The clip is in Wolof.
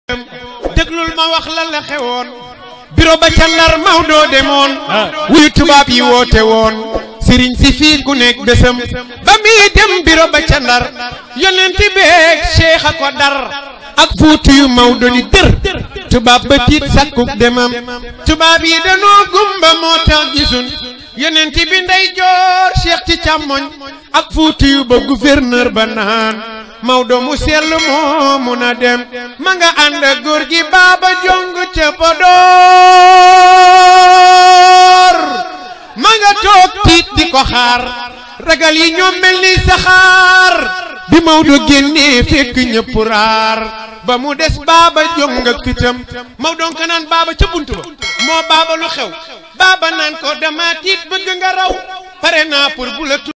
déglul ma wax la la xewoon biro ba ca Ndar Maodo demoon wuyu tubaab yi woote woon sëriñ si fii ku nekk bésam ba muy dem biro ba ca Ndar yonent beeg cheikh a ko dar ak fuutu yu Maodo ni dër tubaab ba tiit sakkuk demam tubaab yi danoo gumba moo tax gisun yonent bi ndey joor cheikh ci càmmoñ ak fuutu yu ba gouverneur ba naan Maodo mu sell moo mun a dem ma nga ànd ak góor gi baaba jong ca Podor ma nga toog tiit di ko xaar ragal yi ñoom mel ni saxaar bi Maodo génnee fekk ñëpp raar ba mu des baaba jong ak fitam Maodo nga naan baaba ca bunt ba moo baaba lu xew baaba naan ko dama tiit bëgg nga raw pare naa pour bu la